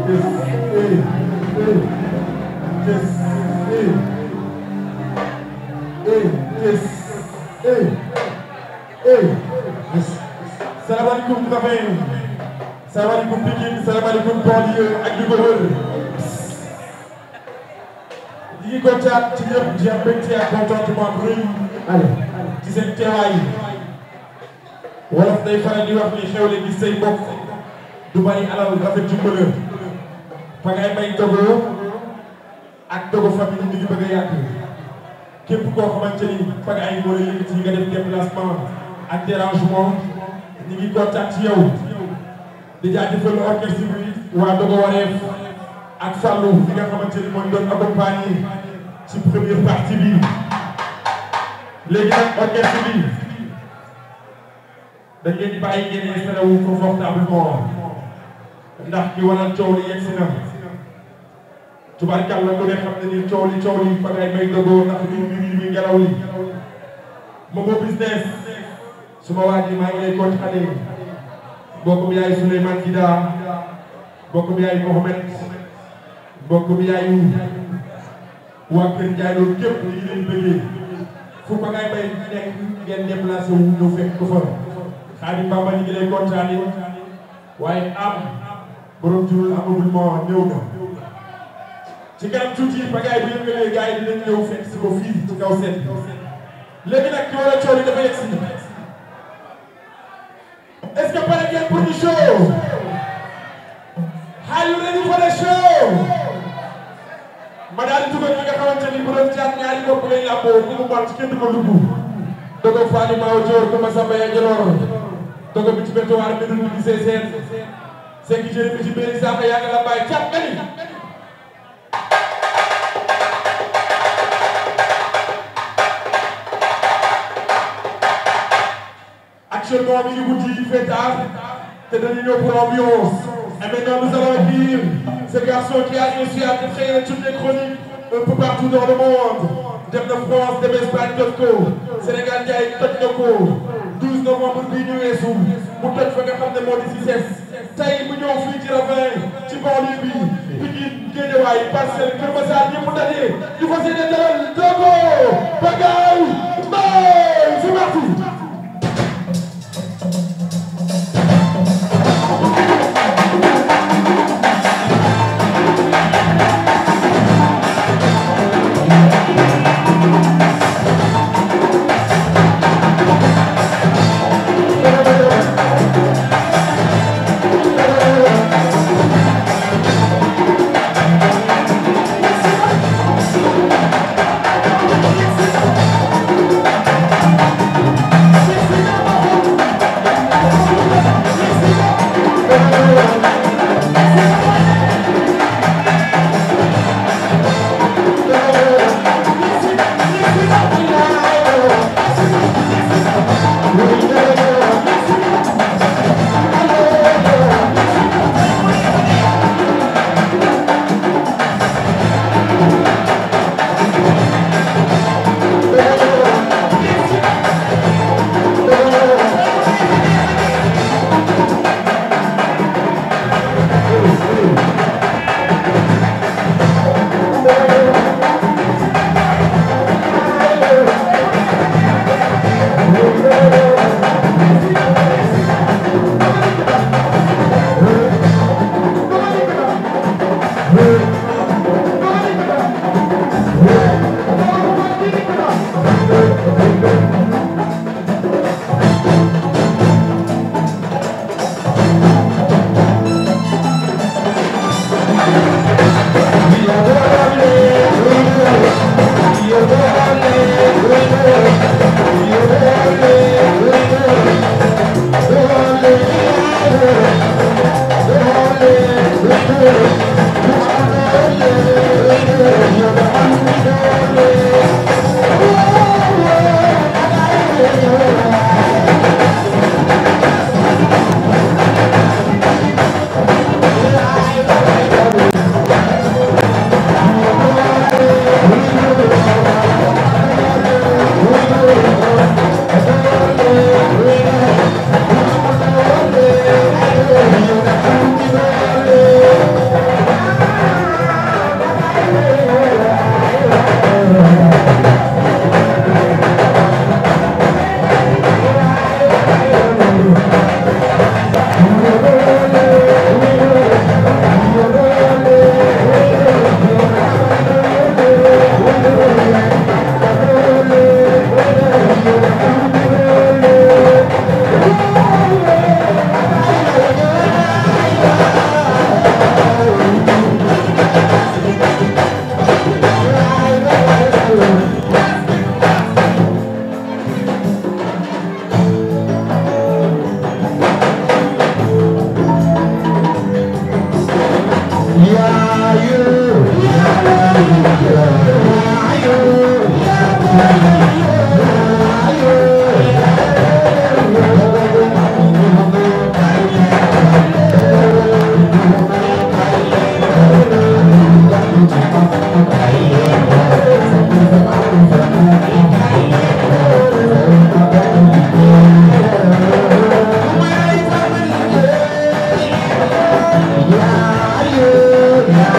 salaamaaleykum Ndafay salaamaaleykum Pikine salaamaaleykum banlieue ak li ko wër ñi ngi kontaan ci ñëpp di am mbégte ak contentement bu rëy ci seen teewaay wolof day faral di wax ni xewle gis say mbokk du bari alal rafet ci mbëlër fa ngay may dogo ak dogo famille mi ngi bëgg a yàgg képp koo xamante ni fa ngay moo la yëkkati nga def déplacement ak dérangement ñi ngi kontaan ci yow di jaajëfal orchestre bi waa dogo wareef ak Fallou bi nga xamante ni mooy doon accompagner ci première partie bi léegi nag orchestre bi dañ leen di bàyyi ngeen installé wu confortablement ndax ki waral coow li yegg si na tubaarkàlla ku ne xam ne ni coow li coow li fa ngay may dogoo ndax li mi mi ngelaw li Momo business suma waa ji maa ngi lay kontaane mbokk mi yaay Souleymane Gida mbokk mi yaay Mohamed mbokk mi yaay waa Kër Ndiaye loolu képp ñu ngi leen bëggee fu ko ngay bay nekk ngeen déplacé wu ñëw fekk ko fa Xaadim Bamba ñu ngi lay kontaane waaye am borom jurul ameublement ñëw na ci kanam tuuti ba gars yi bu yëngalee gars yi dinañ ñëw fekk si ko fii ci kaw seen léegi nag ki war a coow li dafa yegg si est-ce que pare ngeen pour ñu show are you ready for the show ma daal di dugal ñi nga xamante ni bu doon jaar ñaari bopp lay làmboo ku mu mot kenn ko dugg dogo Fani Mao Dior ko Masamba ya Joloor dogo bi ci bétuwaar bi dund bi see seen sekki jëri bi ci béri saaka yaa ngi la bàyyi cat nga ni actuellement mi ngi guddi il fait tard te dañu ñëw pour ambiance et maintenant nous allons accueillir ce garçon qui a réussi à créer toutes les chroniques un peu partout dans le monde dem na France dem Espagne toj ko Sénégal jaay toj na ko 12 novembre bii ñu weesu mu toj fa nga xam ne moo di Cissesse tey mu ñëw fii ci Ravin ci banlieue bi Pikine Guédiawaye Parcelles Keur Massar ñëpp mu daje ñu fas yéene dalal Dogo Pagaye Mbaye c'est parti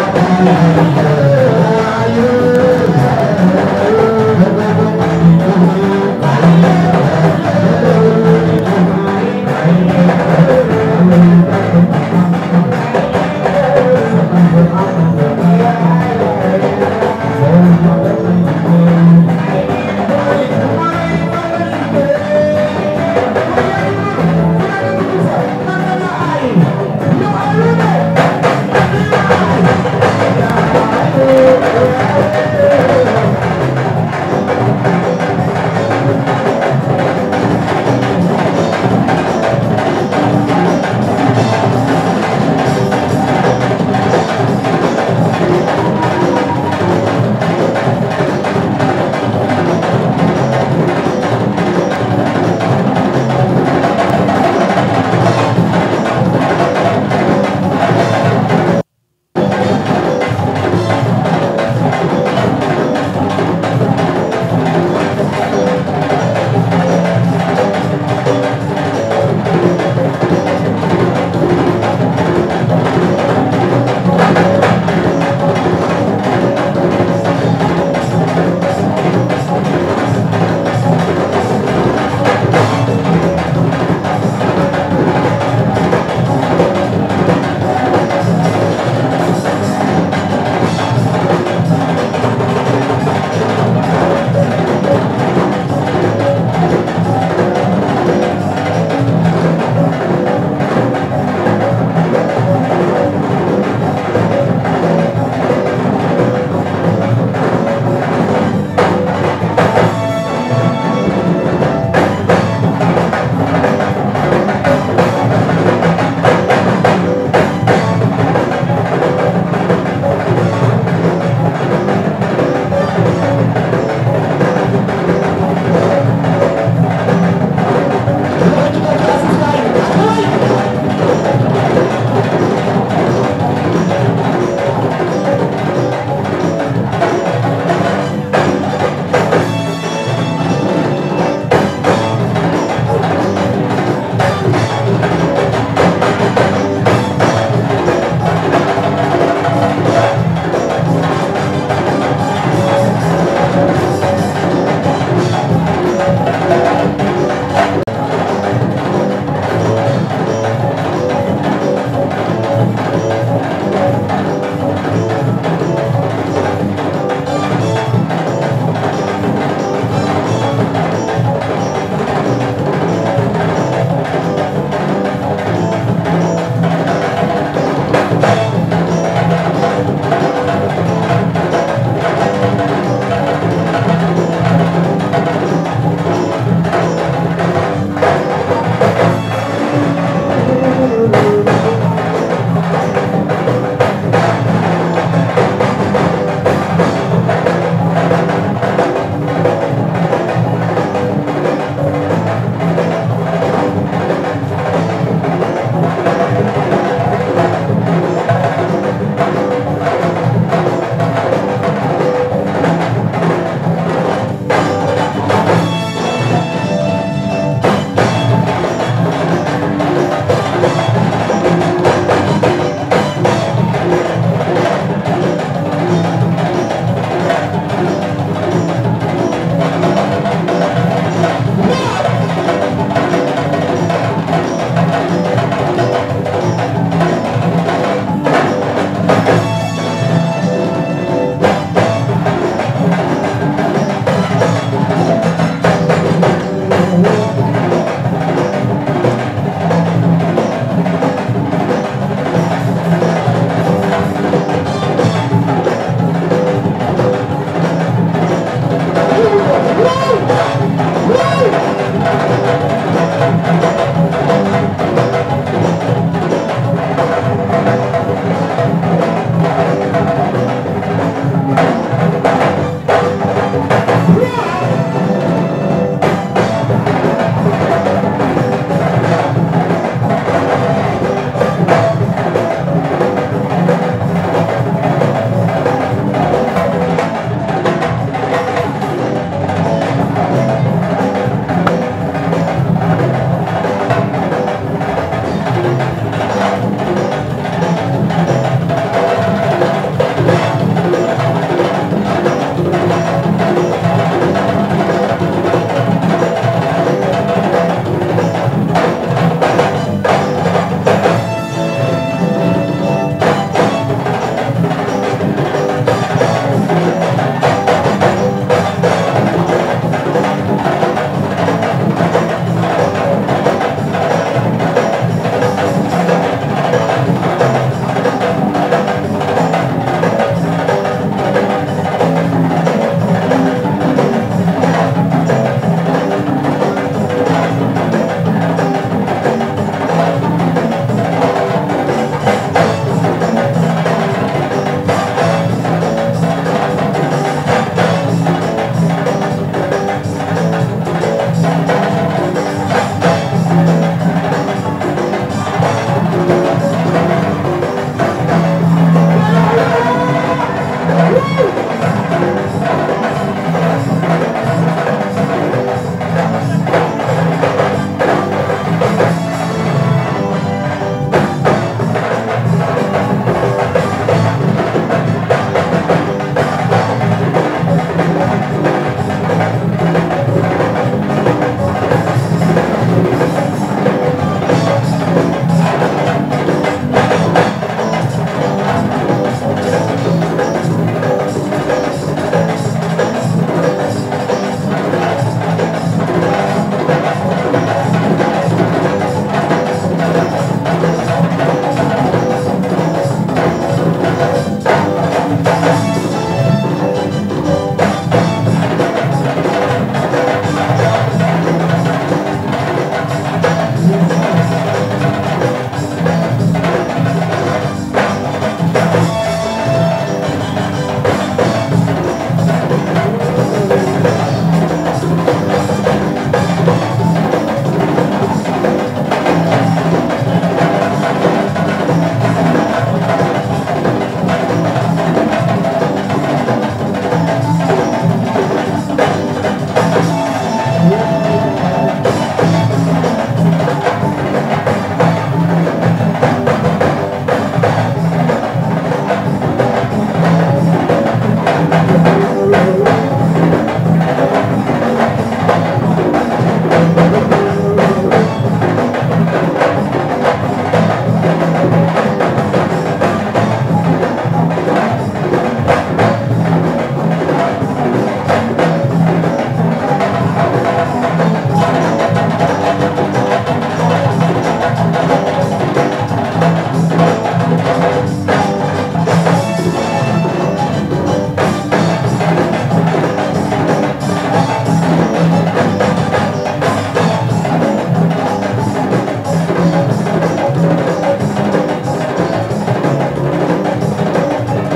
Thank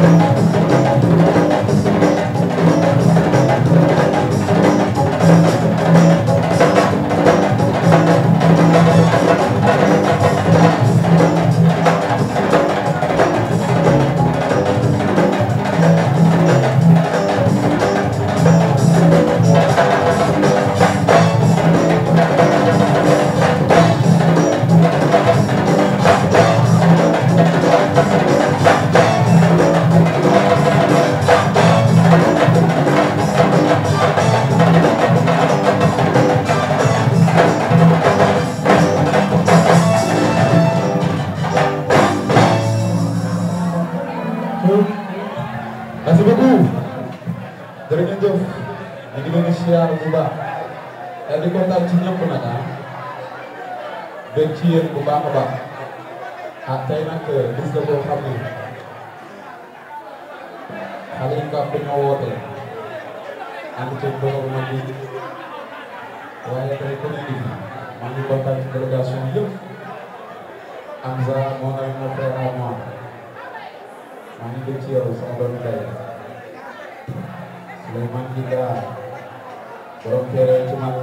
merci beaucoup jërë ngeen jëf ñu ngi leen di siyaar bu baax te di kontaan ci ñëpp nag ah bëgg ci yéen bu baax a baax ah tey nag gis nga boo xam ne xale yi nga ñoo woote ànd ceeg borom mag bi waaye tey ku nekk fi maa ngi kontaan ci délégation yëpp Amza mon ami mon frère à moi maa ngi dégg ci yow sama doom ndey Souleymane Gida borom teere ci man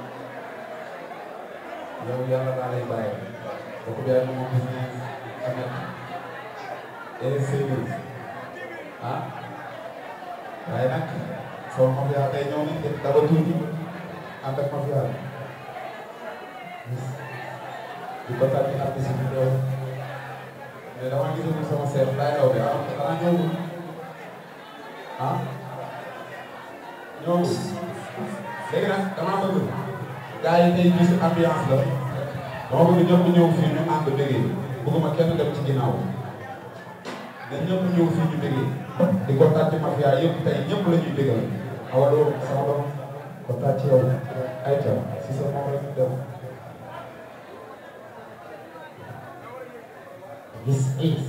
yow yàlla naa lay bàyyi bokk bi ak moom business amet et Seydou ah waaye nag sama mafia tey ñëw nañ def daba tuuti ànd ak mafia di ko tànn artiste bi teew mais dama gisul sama seet laay daw bi ah xanaa ñëwul ah ñëwul léegi nag damaa bëgg gars yi tey gis ambiance la dama bëgg ñëpp ñëw fii ñu ànd déggee bëgguma kenn dem ci ginnaaw na ñëpp ñëw fii ñu déggee di kontaan ci mafia yëpp tey ñëpp la ñuy déggal awa loolu sama doom kontaan ci yow ayca si sa moom la ñu dem This is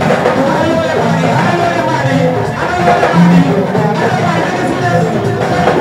Thank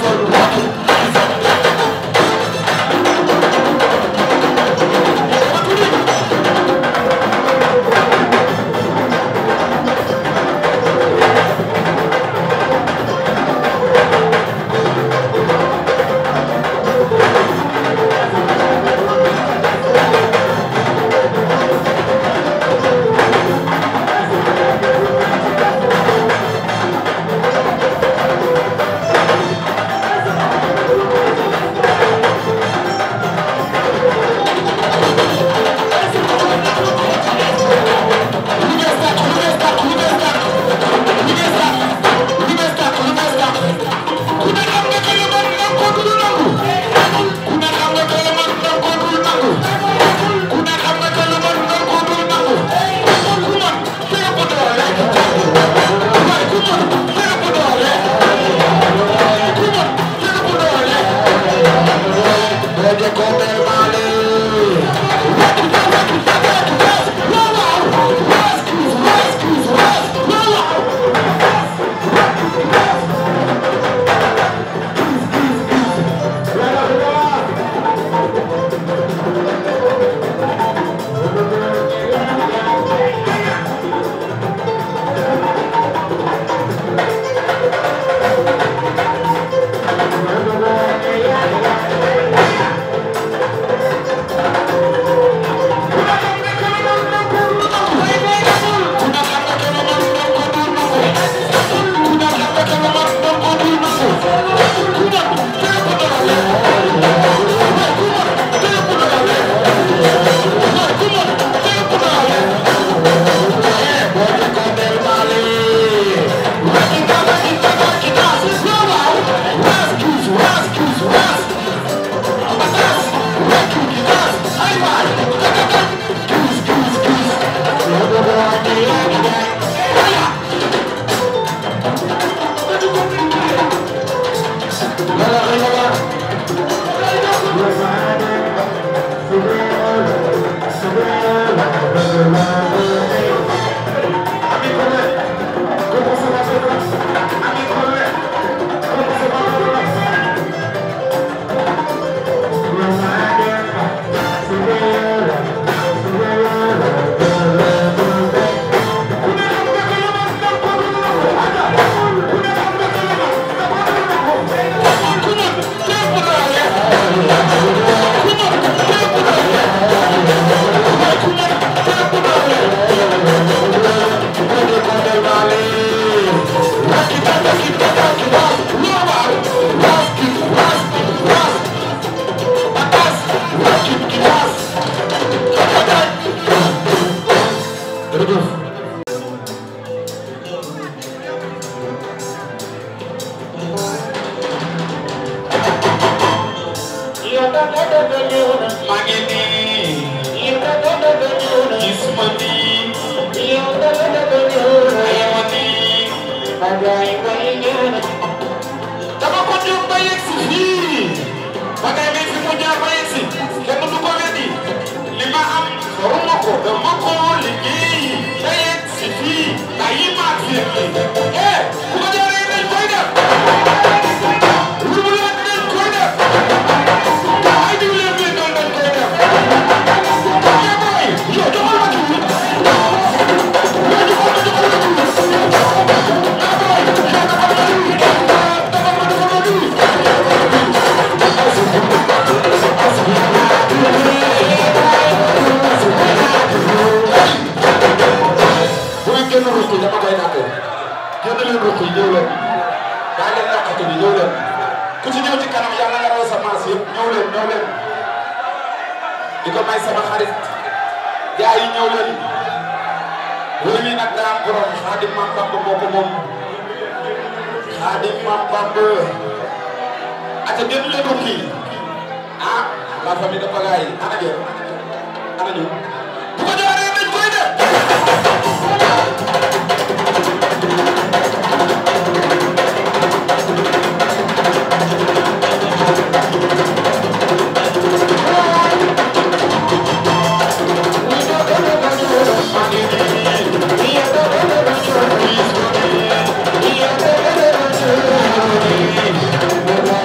Yeah.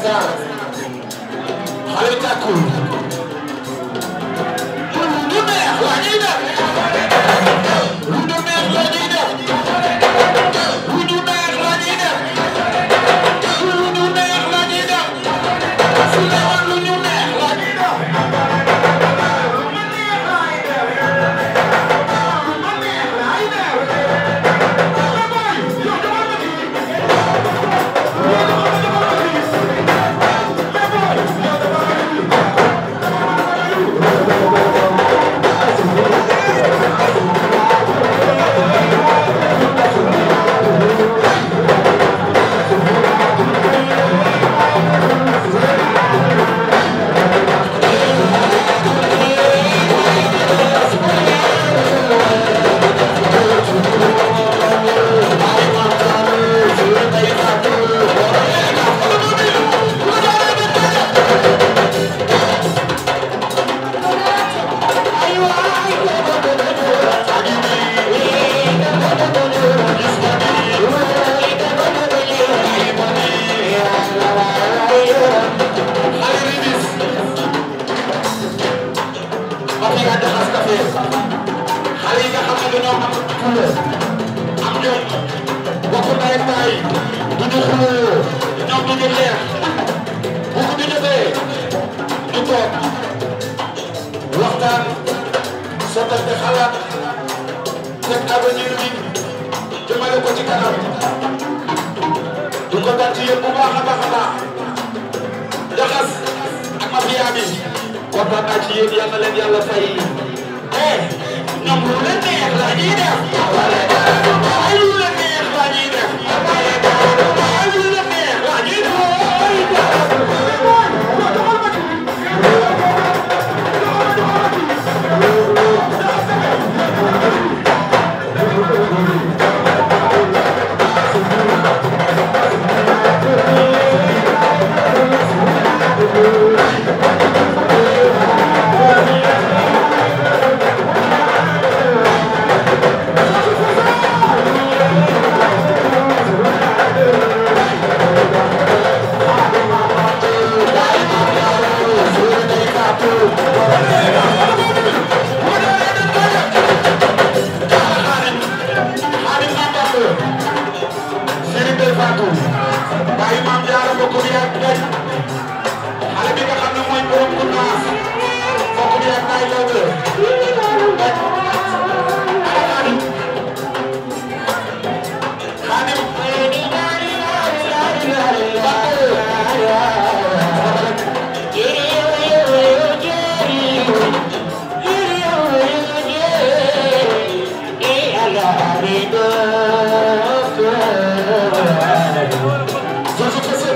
star xale tàkkul lu neex la ñuy def lu neex la ñuy def lu neex la ñuy def lu neex la ñuy def su leewoon lu ñu neex la ñuy def Mafia Jaxas Café xale yi nga xam ne dañoo am fulla am jom bokk ndey ak baay du ñu xuloo ñoom du ñu xeex bu ko ñu defee ñu toog waxtaan sottante xalaat teg avenir bi jëmale ko ci kanam du ko dal ci yéen bu baax a baax a baax Jaxas ak mafia bi kontaan naa ci yéen yal na leen yàlla fay eh ñoom lu leen neex la ñuy def ay lu leen neex la ñuy def ay lu leen neex la ñuy Serigne Bel Fatou bàyyi maam jaara bokk bi ak ngay xale bi nga xam ne mooy borom ku naas bokk bi ak ngay loo bëre Xaadim Xaadim George Kese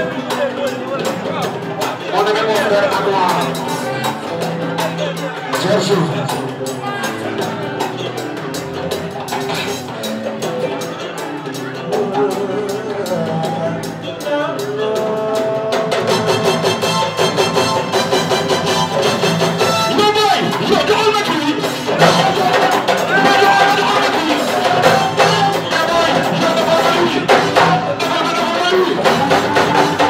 moo nekk mon frère ak waa George No boy, yo joxal ma kii. No joxal ma joxal ma kii. No boy, yo defal ma lii. Defal ma defal ma lii.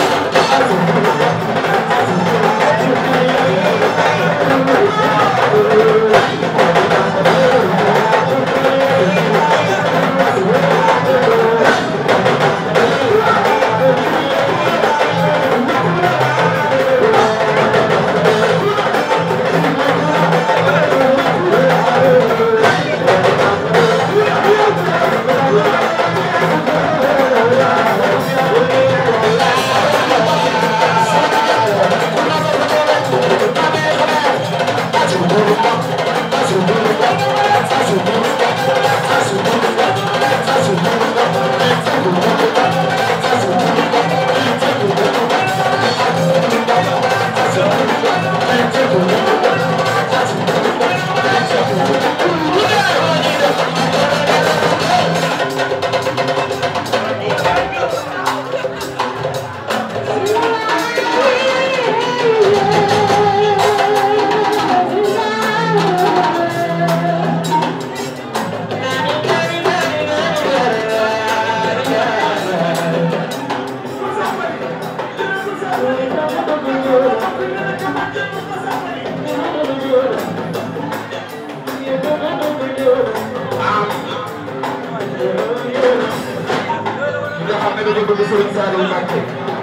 nga xam ne dañu bëgg Serigne Saliou Mbacké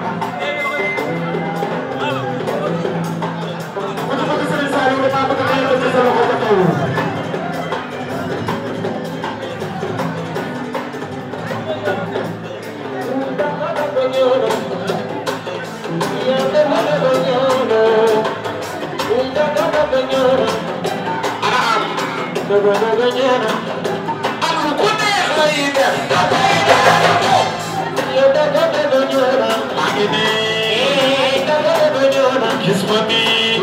ku ci bëgg Serigne Saliou damaa bëgg nga yëkkati sa loxo ca kaw am ku neex lay def maa ngi nii gis ma nii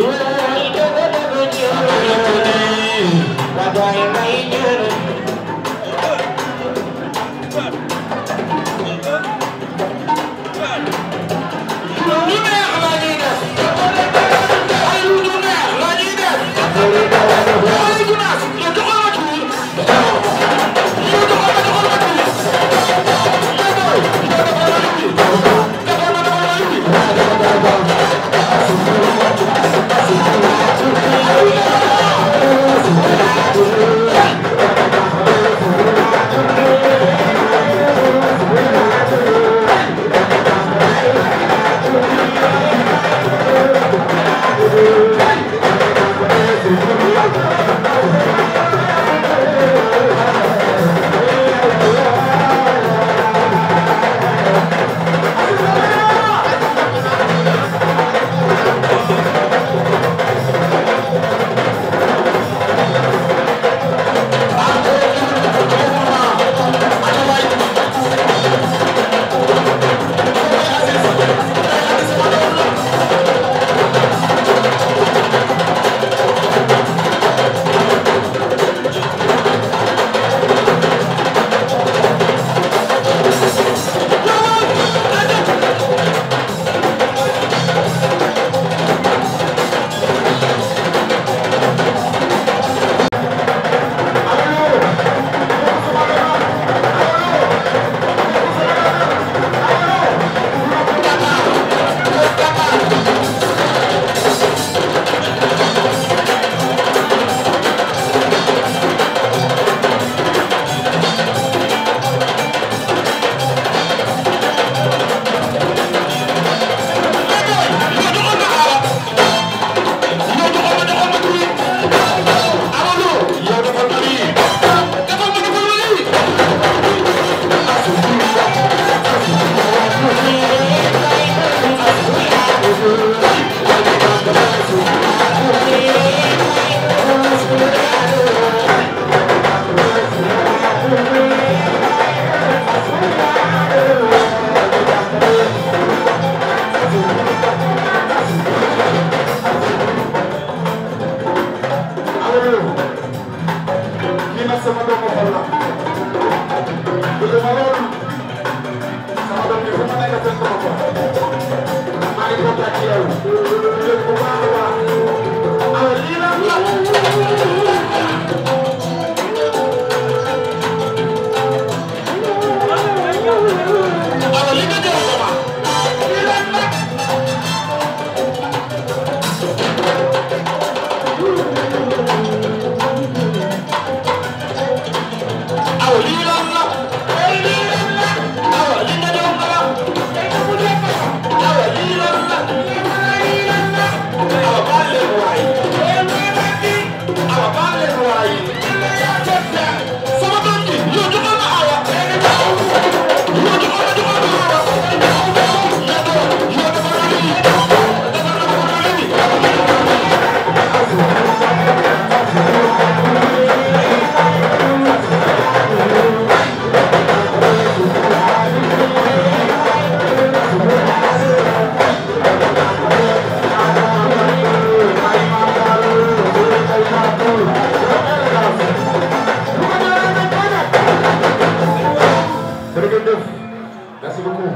lu neex la ñuy def ay lu neex la ñuy def ay gunaas yow joxal ma tuuti yow joxal ma joxal ma tuuti yow boy yow defal ma tuuti defal ma defal ma tuuti lii nag sama doomu xol la bëgg ma lool sama doom bi fu ma nekk fekk ma ko maa ngi kontaan ci yow yëg bu baax a baax alors lii nag la alors li nga jël ko ma lii nag la aw lii lan la ay lii lan la aw li nga doon la aw lii lan la lii lan la aw baal leen waay aw baal leen waay sama doom ji yow joxal ma awa yow joxal ma joxal ma awa yow dafa la lii dafa la lii jërëjëf merci beaucoup.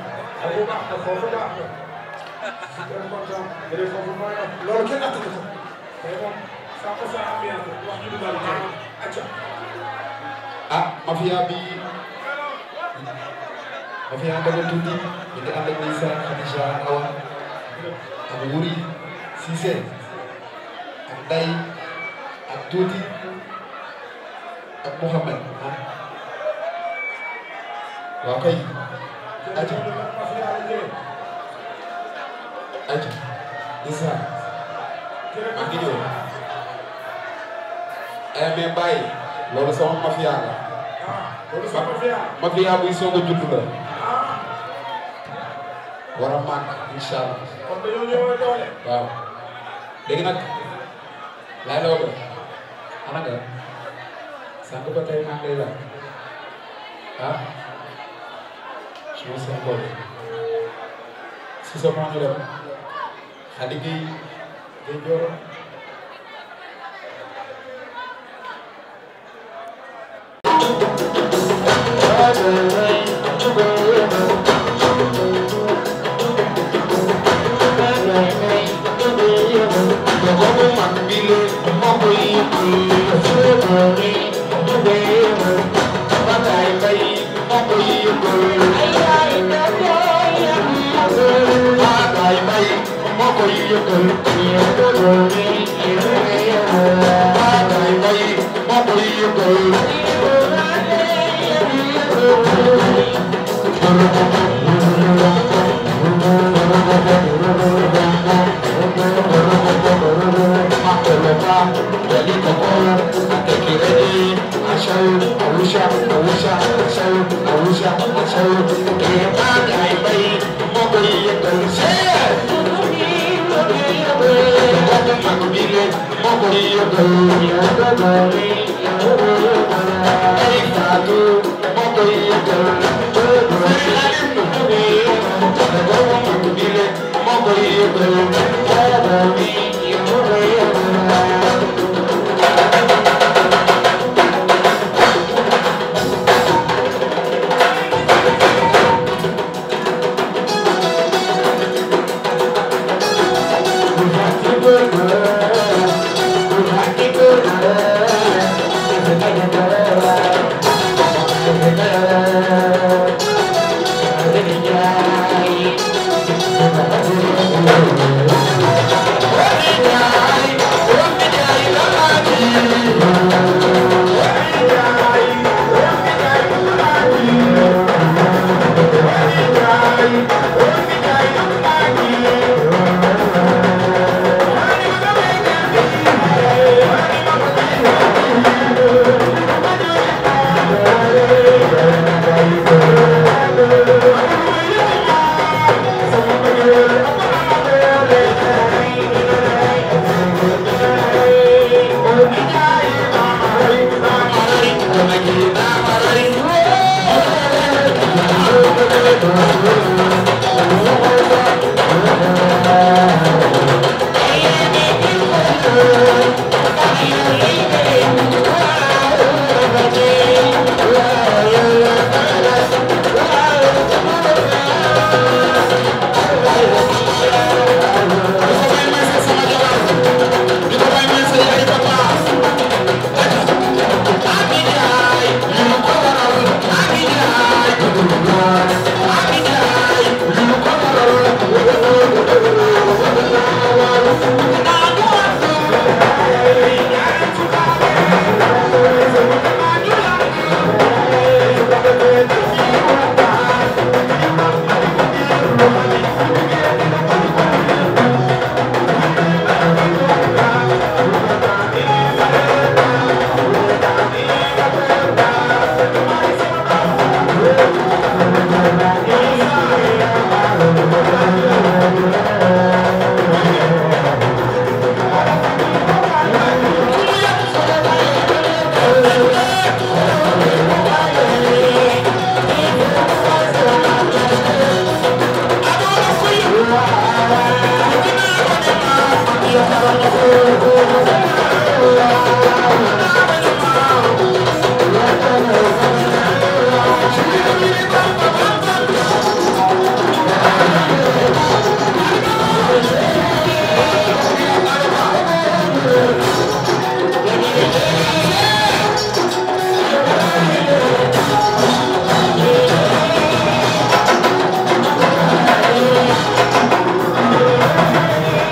loolu kenn attanu ko. ah mafia bi mafia Ndaga Tuuti ñu ngi ànd ak Ndeysaan Khadija Awa Wuri Cissé ak Day ak Tuuti ak Mouhamed ah waaw kay aja aja Issa maa ngi ñëw eh mais Baye loolu sama mafia la loolu sama mafia mafia buy soog a judd la war a màgg incha allah kon dañoo ñëw doole waaw léegi nag laay la wala ana nga sànq ba tey maa ngi lay laaj ah su ma seen bopp si sa maa ñu dem xadi gi day jooro Thank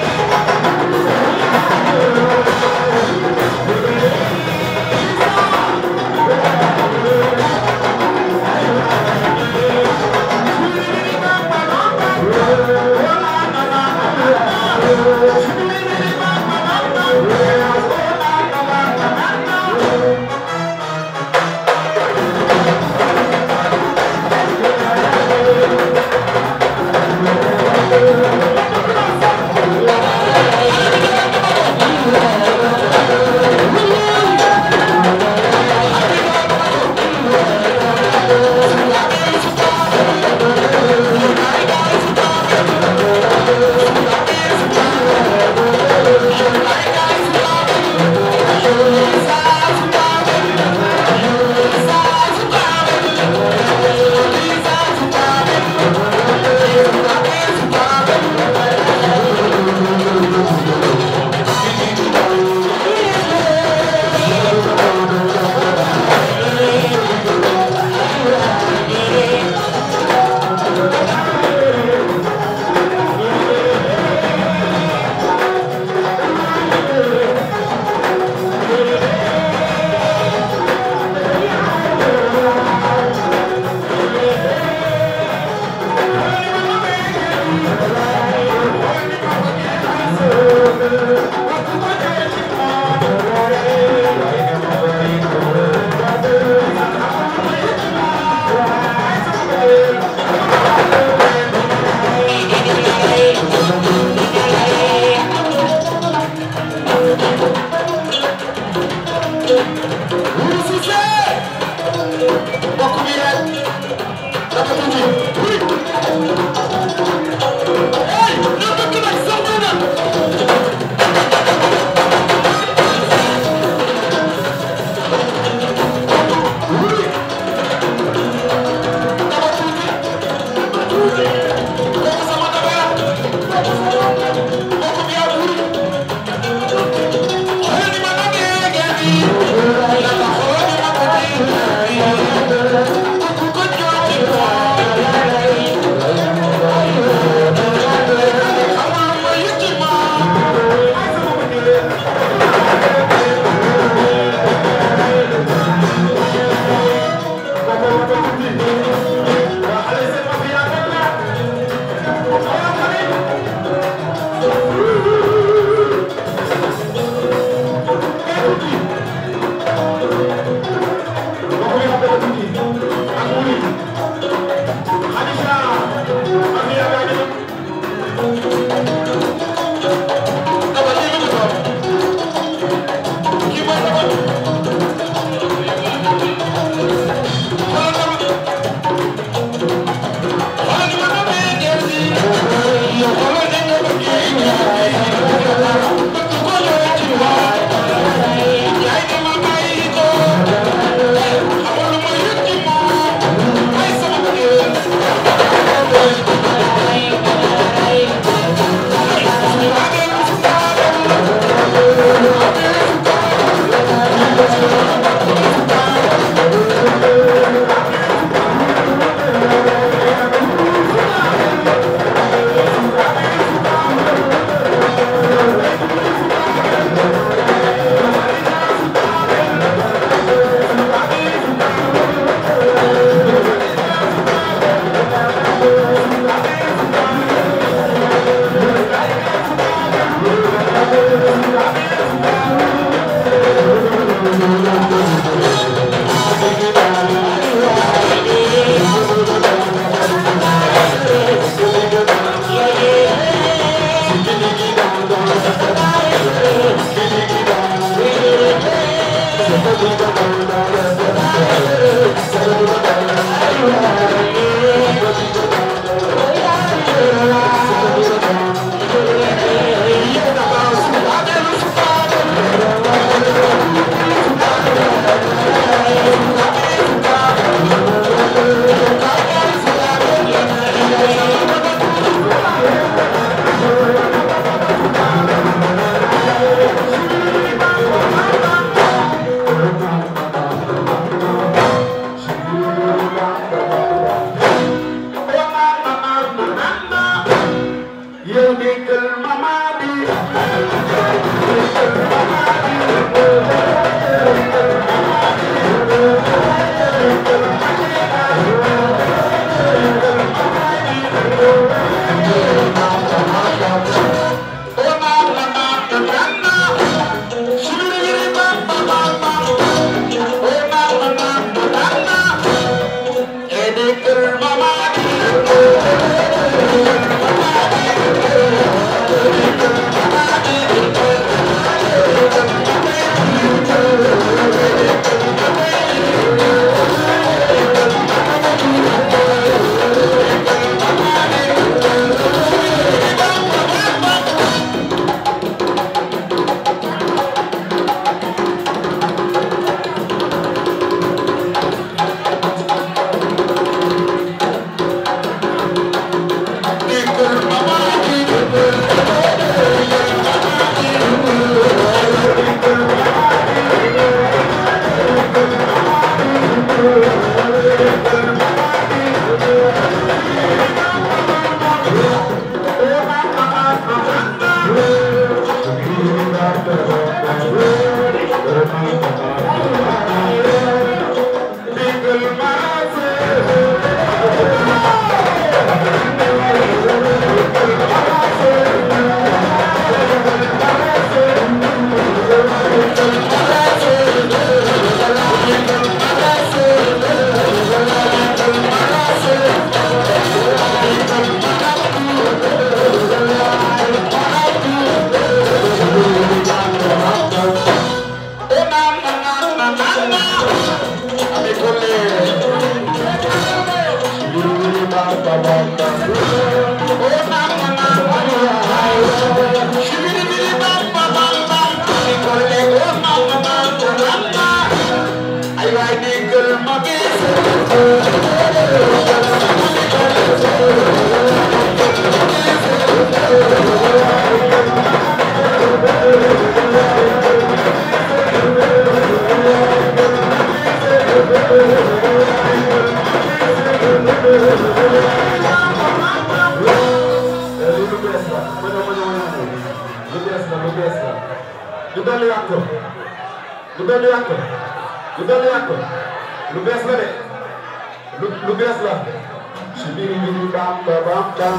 ma ñëw ma ñëw ma ñëw lu bees la lu bees la ñu dolliwaat ko lu dolliwaat ko lu dolliwaat ko lu bees la de lu lu bees la si biir biir bam ba bam bam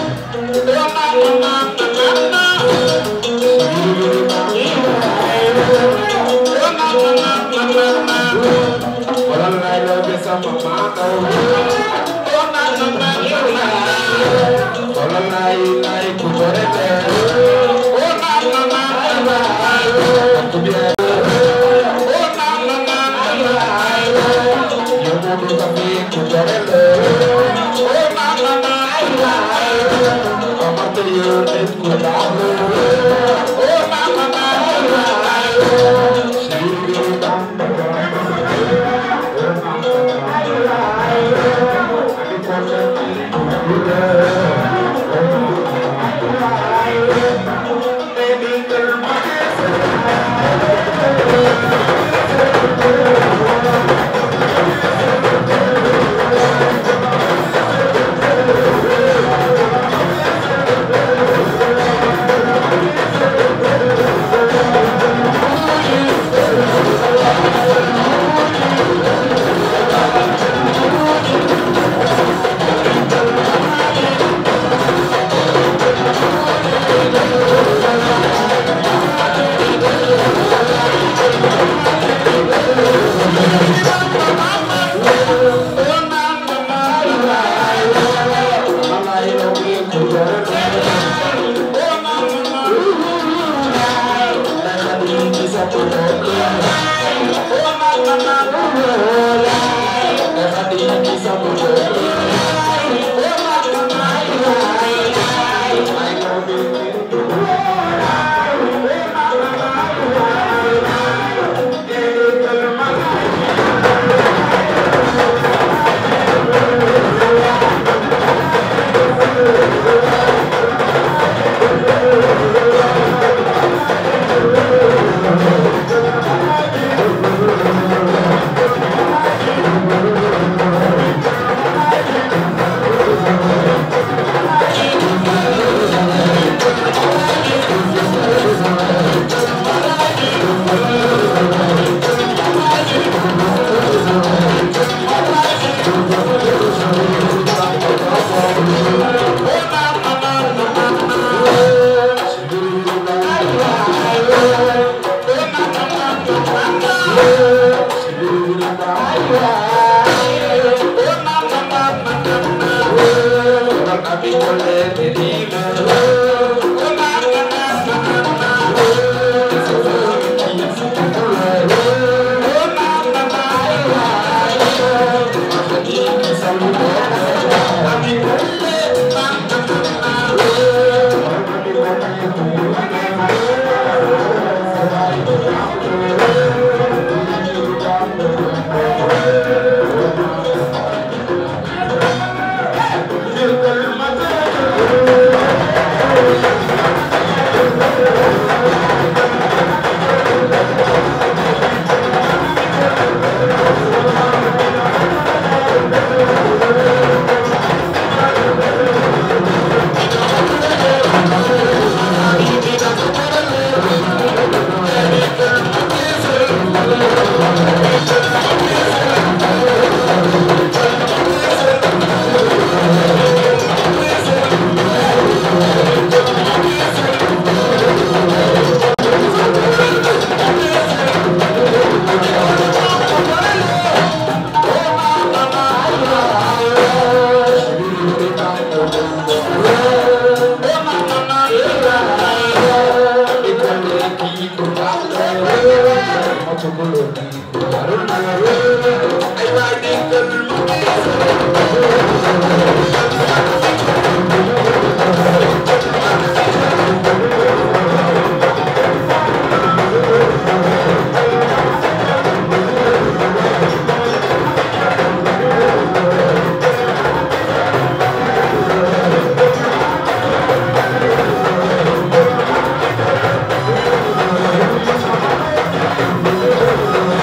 wala lay lo be sama mata wala lay lay ku torete ku bien yo mo do ka fi ku torete amate yo et ku da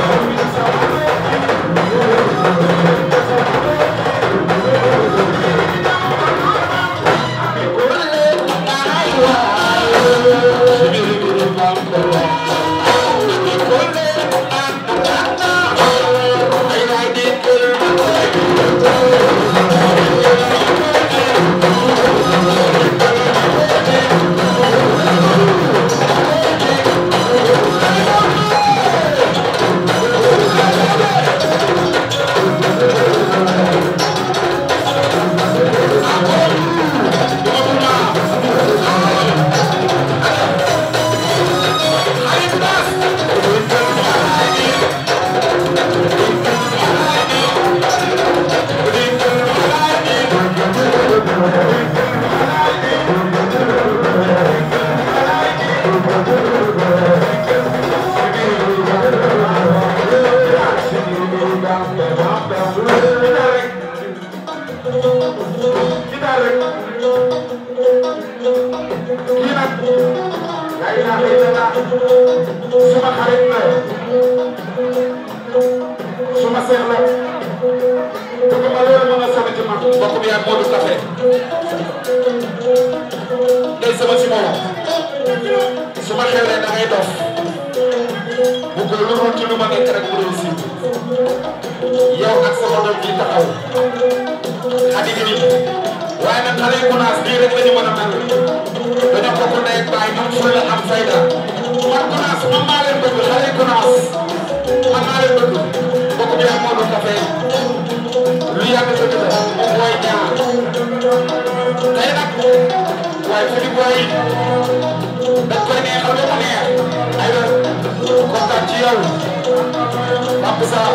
Thank suma xarit la suma seex la bëgg ma loolu mën a sonn ci man mbokk bi ak Modou Café day sama si moom su ma xewlee da ngay dof bu ko lu dul ci lu ma nekk rek mu réussi yow ak sama doom bi taxaw xadi gi waaye nag xale yu kunaas bii rek la ñu mën a mel dañoo bokk ndey ak baay am fulla am fayda man kunaas man maa leen bëgg xale yu kunaas man maa leen bëgg mbokk bi ak Modou Café lu yàgg dëgg la moom mooy ñaar tey nag waaye fi di booy dañ koy neexal ba mu neex ay la kontaan ci yow Pape Sarr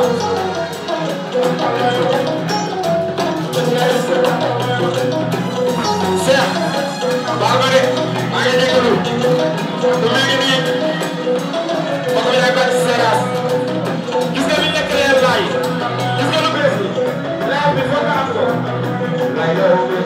Cheikh baal ma de maa ngi jégalu du mel ni nii mbokk bi day bàyyi si séeraas gis nga li nekk leer laay gis nga lu bees bi leer bi foog nga am ko lay yow bi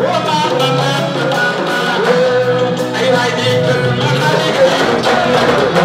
Thank you.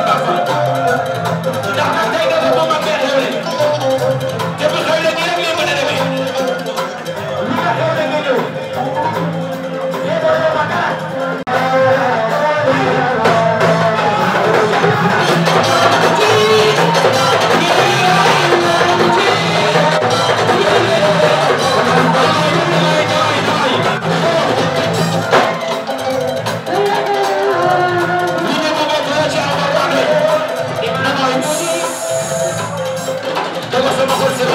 Bamba ndax nag tey dafa moom ak benn xewle te bu xewle nii rek lay mën a demee lu nga xewle nga ñëw yéen a ma dara Dama sama xol